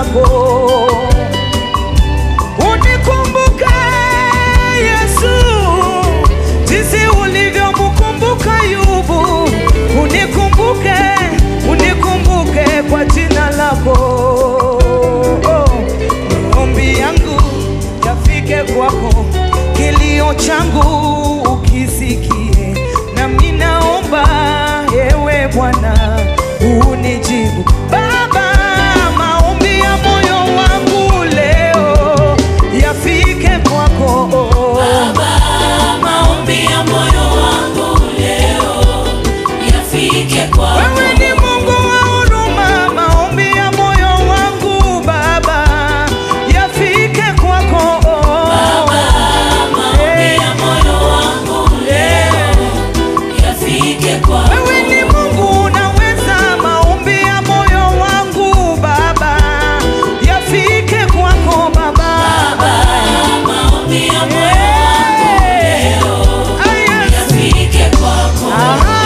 lako. Unikumbuke Yesu, jinsi ulivyomkumbuka Ayubu. Unikumbuke, unikumbuke kwa jina lako. Maombi yangu yafike kwako, kilio changu ukisikie, nami naomba ewe Bwana unijibu. Baba, maombi ya moyo wangu leo yafike kwako. Maombi ya moyo wangu leo yafike kwako. Wewe ni Mungu wa huruma, maombi ya moyo wangu Baba yafike kwako. Maombi ya moyo wangu leo yafike kwako. Wewe ni Mungu unaweza, maombi ya moyo wangu Baba yafike kwako Baba. Maombi ya moyo wangu leo Ah, yes. yafike kwako. Aha.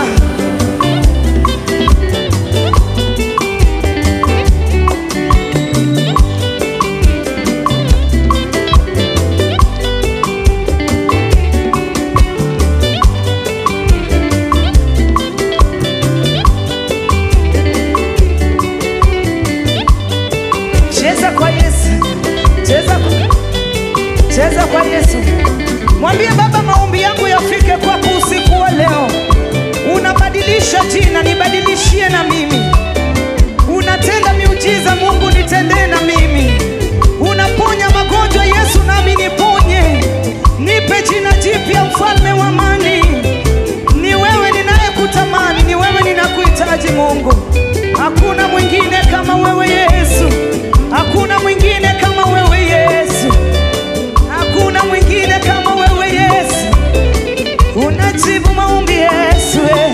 Cheza kwa Yesu, cheza, cheza kwa Yesu. Mwambie Baba, maombi yangu yafike kwako usiku wa leo. Unabadilisha jina, nibadilishie na mimi. Unatenda miujiza, Mungu nitendee na mimi. Unaponya magonjwa, Yesu nami niponye. Nipe jina jipya, mfalme wa amani. Ni wewe ninayekutamani, ni wewe ninakuhitaji Mungu. Hakuna mwingine kama wewe Yesu, hakuna mwingine kama wewe Yesu, hakuna mwingine kama wewe Yesu. Unajibu maombi Yesu, eh.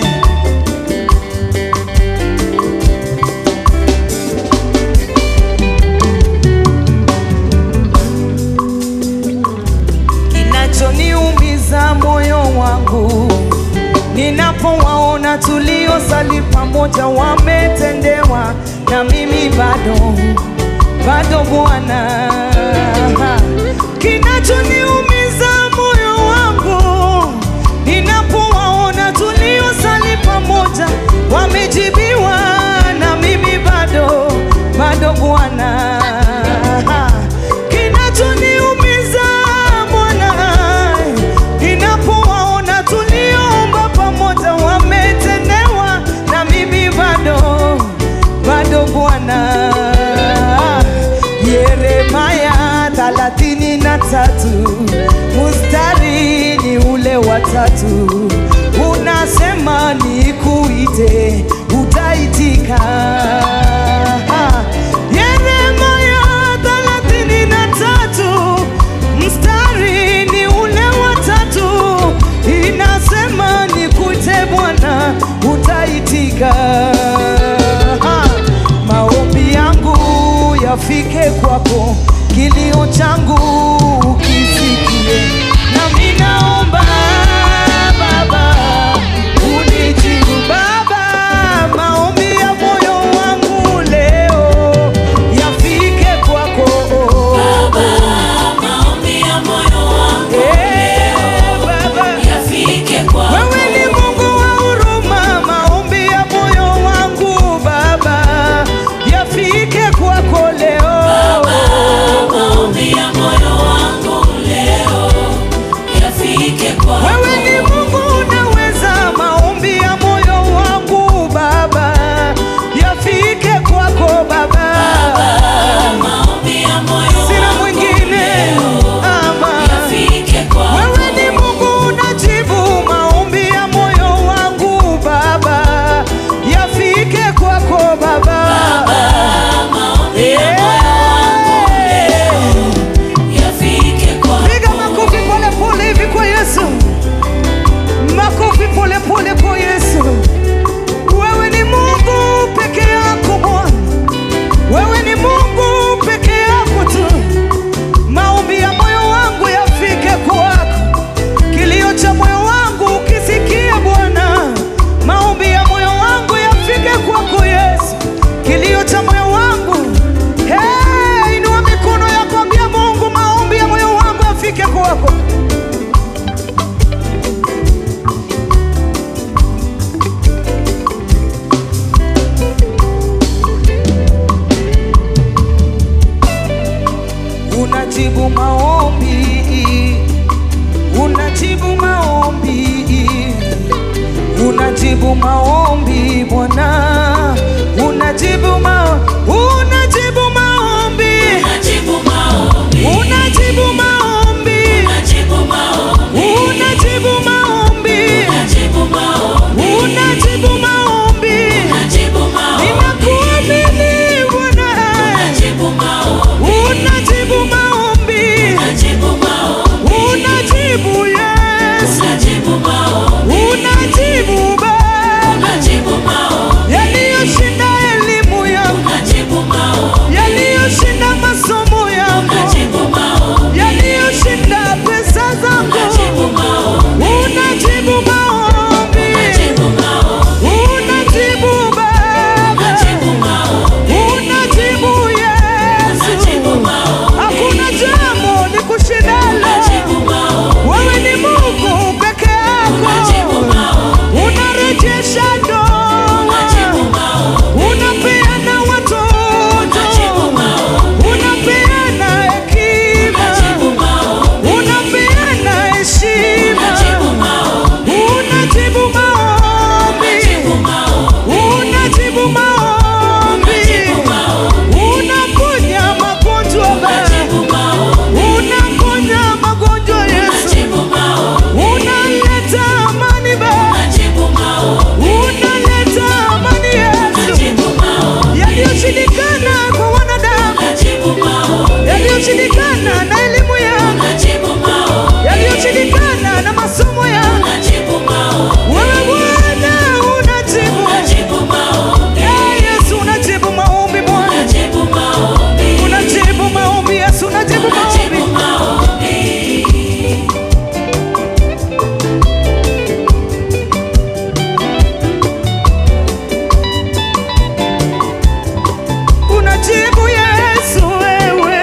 kinachoniumiza moyo wangu ninapowaona tuliosali pamoja wametendewa na mimi bado bado Bwana, kinachoniumiza moyo wangu ninapowaona tuliosali pamoja wamejibiwa na mimi bado bado Bwana, kinachoniumiza Bwana ninapowaona tulioomba pamoja wametendewa na mimi bado bado Bwana. Yeremaya thelathini na tatu mstari ni ule wa tatu unasema nikuite utaitika. Yeremaya thelathini na tatu mstari ni ule wa tatu inasema nikuite Bwana utaitika. Maombi yangu yafike kwako, kilio changu ukisikie, nami naomba Baba unijibu Baba, maombi ya moyo wangu leo yafike kwako. Maombi ya moyo wangu Eh, Baba. yafike kwako. Wewe ni Mungu wa huruma, maombi ya moyo wangu Baba yafike kwako leo. Maombi ya moyo wangu leo maombi, unajibu maombi, unajibu maombi Bwana, unajibu ma, unajibu maombi, Unajibu maombi. unajibu maombi, Unajibu maombi. unajibu maombi, Unajibu maombi. unajibu maombi. Unajibu maombi. Ninakuamini Bwana, Unajibu maombi. unajibu maombi, Unajibu maombi. unajibu Yesu, Unajibu maombi. unajibu Baba, Unajibu maombi. yaliyoshinda elimu yangu, Unajibu maombi. yaliyoshinda masomo yangu, Unajibu maombi. yaliyoshinda pesa zangu, Unajibu maombi. unajibu maombi, Unajibu maombi. unajibu Baba, Unajibu maombi. unajibu Yesu. Unajibu maombi. Hakuna jambo ni kushindalo. Unajibu maombi. Wewe ni Mungu peke Unajibu yako, maombi. unarejesha ndoa, Unajibu maombi. unapeana watoto, Unajibu maombi. unapeana hekima, Unajibu maombi. unapeana heshima, Unajibu maombi. unajibu maombi, Unajibu maombi. unajibu maombi, Unajibu maombi. unaponya magonjwa Unajibu maombi. unaponya magonjwa Yesu, Unajibu maombi. unaleta amani Baba, Unajibu maombi. unaleta amani Yesu, Unajibu maombi. yaliyoshindikana kwa wanadamu, Unajibu maombi. yaliyoshindikana na elimu yangu, Unajibu maombi. yaliyoshindikana na masomo yangu, Unajibu maombi. wewe Bwana unajibu. Unajibu maombi. Eh, Yesu unajibu maombi Bwana, Unajibu maombi. unajibu maombi Yesu, unajibu Unajibu maombi. maombi. Unajibu Yesu wewe,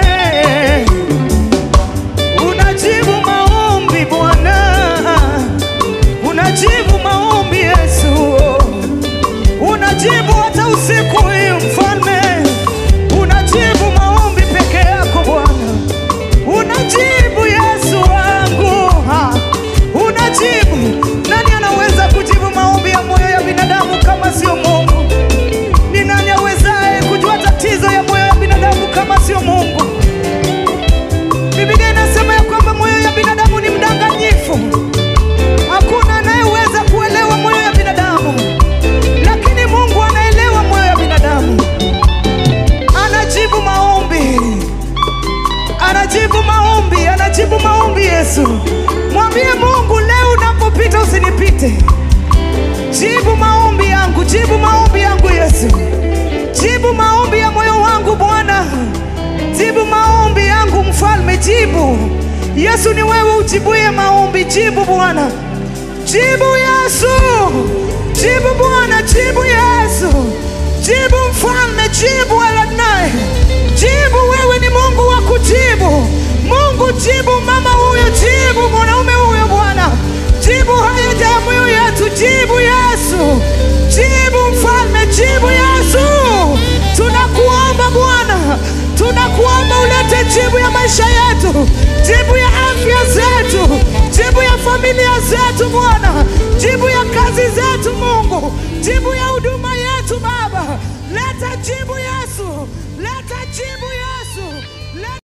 unajibu maombi Bwana, unajibu maombi Yesu, unajibu hata usiku hii Mfalme, unajibu maombi peke yako Bwana, unajibu Yesu wangu, ha. unajibu. Nani anaweza kujibu maombi ya moyo ya binadamu kama sio Mungu? Ni nani awezaye kujua tatizo ya moyo ya binadamu kama sio Mungu? Biblia inasema ya kwamba moyo ya binadamu ni mdanganyifu. Hakuna anayeweza kuelewa moyo ya binadamu, lakini Mungu anaelewa moyo ya binadamu. Anajibu maombi, anajibu maombi, anajibu maombi. Yesu, mwambie Mungu leo unapopita usinipite. Jibu maombi yangu, jibu maombi yangu Yesu, jibu maombi ya moyo wangu Bwana, jibu maombi yangu Mfalme, jibu. Yesu, ni wewe ujibuye maombi, jibu Bwana, jibu Yesu, jibu Bwana, jibu Yesu, jibu Mfalme, jibu Eladnai, jibu. Wewe ni Mungu wa kujibu. Mungu, jibu mama huyo, jibu mwanaume huyo Bwana, jibu haja ya moyo yetu, jibu Yesu, jibu Mfalme, jibu Yesu. Tunakuomba Bwana, tunakuomba ulete jibu ya maisha yetu, jibu ya afya zetu, jibu ya familia zetu Bwana, jibu ya kazi zetu Mungu, jibu ya huduma yetu Baba, leta jibu Yesu, leta jibu Yesu.